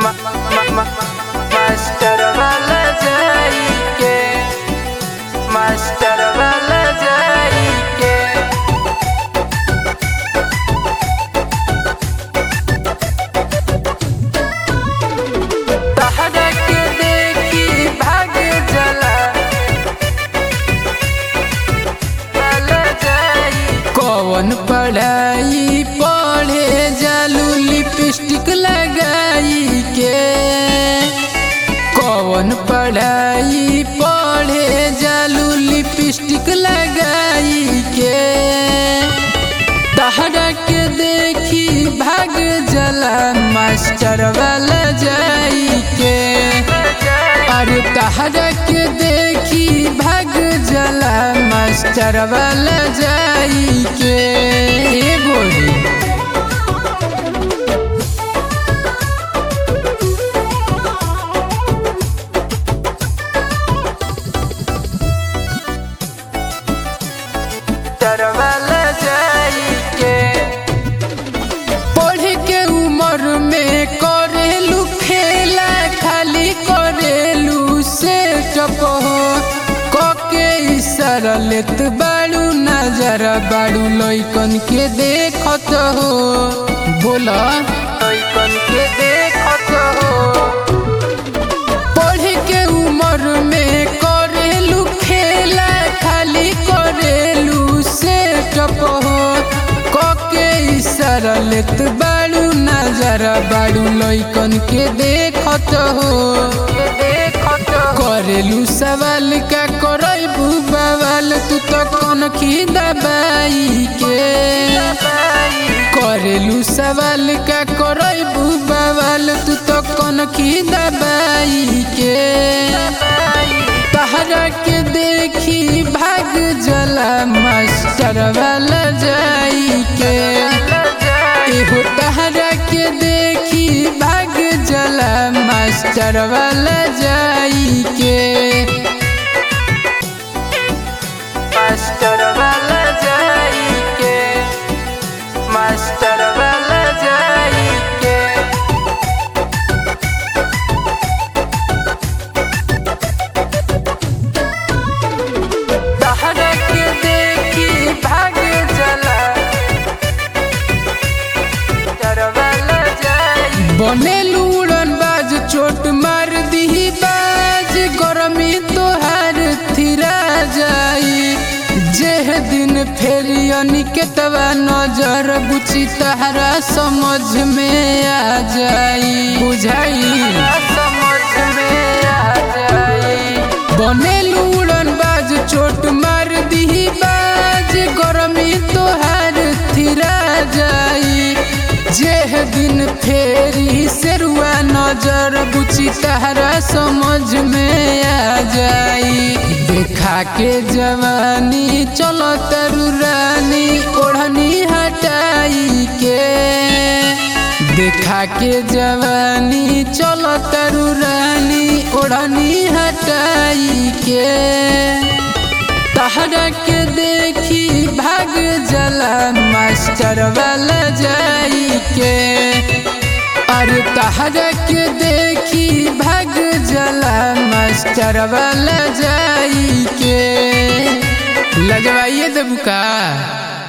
master वाला जाई के मास्टर वाला जाई के तहरा के देखी भाग जला वाला जाई कौन पढ़ाई पढ़े जालू लिपस्टिक लगाई के कौन पढ़ाई पढ़े जालू लिपस्टिक लगाई के तहरा के देखी भाग जला मास्टर वाला जाई के अरे तहरा के देखी भाग जला मास्टर वाला जाई के ए गोरी मास्टर वाला जाई के पढ़े के उम्र में करेलू खेला खाली करेलू से टपो कके इशारा लेत बाड़ू नजर बाड़ू लइकन के देखत हो बोला लइकन के देखत हो पढ़े के उम्र में करेलू खेला खाली करेलू से टपो कके इशारा लेत बाड़ू नजर बाड़ू लइकन के देखत हो के देखत हो करेलू सवाल का करबू बवाल तू तो कौन की दबाई के करेलू सवाल का करबू बवाल तू तो कौन की दबाई के तहरा के देखी भाग जला मास्टर वाला जाई के एहो तहरा के देखी भाग जला मास्टर वाला जाई के मास्टर वाला जाई के मास्टर वाला जाई के तहरा के देखी भाग जला मास्टर वाला जाई बनेलू उड़न बाज चोट मार दी बाज गरमी तोहार थिरा जाई जेह दिन फेरी अनिकेतवा नजर बुची तहरा समझ में आ जाई बुझाई समझ में आ जाई बनेलू उड़न बाज चोट मार दी बाज गरमी तोहार थिरा जाई जेह दिन फेरी सेरुआ नजर बुची तहरा समझ में आ जाई देखा के जवानी चलो तरु रानी ओढ़नी हटाई के देखा के जवानी चलो तरु रानी ओढ़नी हटाई के तहरा के देखी भाग जला मास्टर वाला जाई के अरे तहरा के देखी भाग जला मास्टर वाला जाई के लजवाइए देबू का